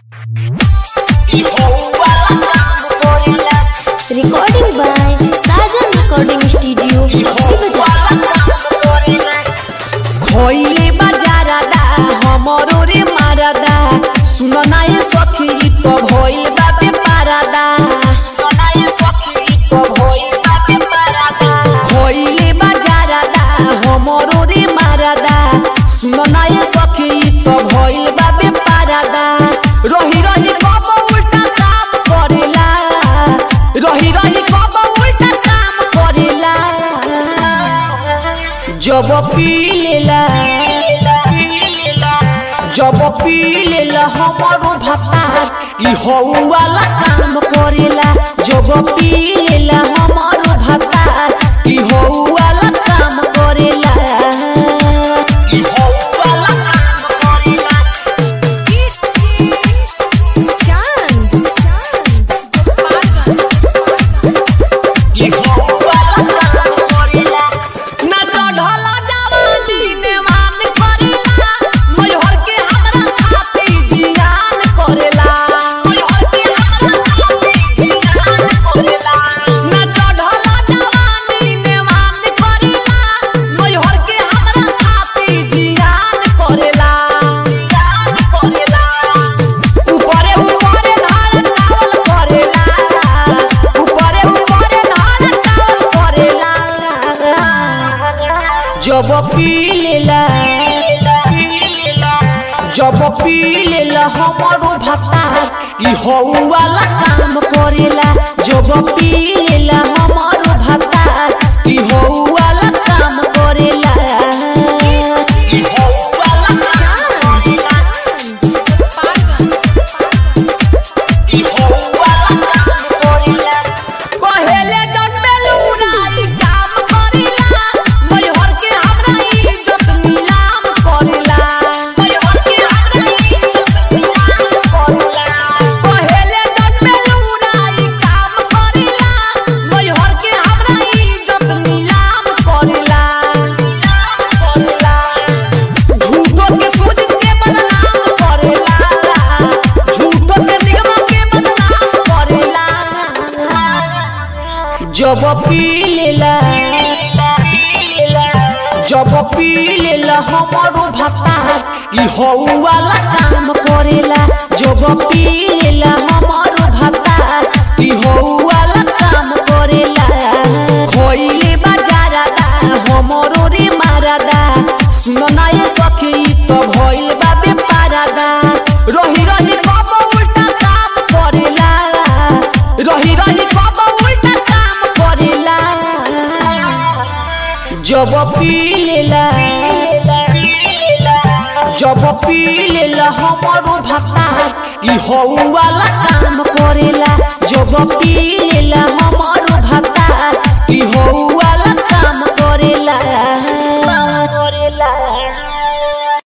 Recording by Sajan Recording Studio, Bazaar. खइले बाजारादा हमरो रे मारादा सुन ना ये सखी ई तो भइल बापे पारादा सुन ना ये सखी ई तो भइल बापे पारादा खइले बाजारादा हमरो रे मारादा सुन ना ये सखी ई तो भइल बापे पारादा रही रही कब उल्टा काम करेला रही रही कब उल्टा काम करेला जब पी लेला जब पी लेला हमारो भतार ई हऊ वाला काम करेला जब पी लेला हमारो भतार ई हऊ वाला काम करेला ई हऊ वाला काम करेला ई हऊ वाला काम करेला ना चढ़ला जवानी ने मान करेला मैहर के हमरा खाती जियान करेला मैहर के हमरा खाती जियान करेला ना चढ़ला जवानी ने मान करेला मैहर के हमरा खाती जियान करेला जियान करेला ऊपरे ऊपरे धार चावल करेला ऊपरे ऊपरे धार चावल करेला जब पी लेला जब पी लेला हमारो भतार ई हऊ वाला काम करेला जब पी लेला हमारो भतार ई हऊ वाला काम करेला ई हऊ वाला काम करेला ई हऊ वाला काम करेला कहेले जन्मेलू राई काम करेला मैहर के हमरा इज्जत नीलाम करेला मैहर के हमरा इज्जत नीलाम करेला कहेले जन्मेलू राई काम करेला मैहर के हमरा इज्जत नीलाम करेला नीलाम करेला झूठो के सूझ के बदनाम करेला झूठो के निगम के बदनाम करेला जब पी लेला जब पी लेला हमारो भतार ई हऊ वाला काम करेला जब पी लेला हमारो भतार ई हऊ वाला काम करेला खइले बाजारादा हमरो रे मारादा सुन ना ये सखी ई तो भइल बा बेपारादा रही रही कब उल्टा काम करेला रही रही कब उल्टा काम करेला जब पी लेला जब पी लेला हमारो भतार ई हऊ वाला काम करेला जब पी लेला हमारो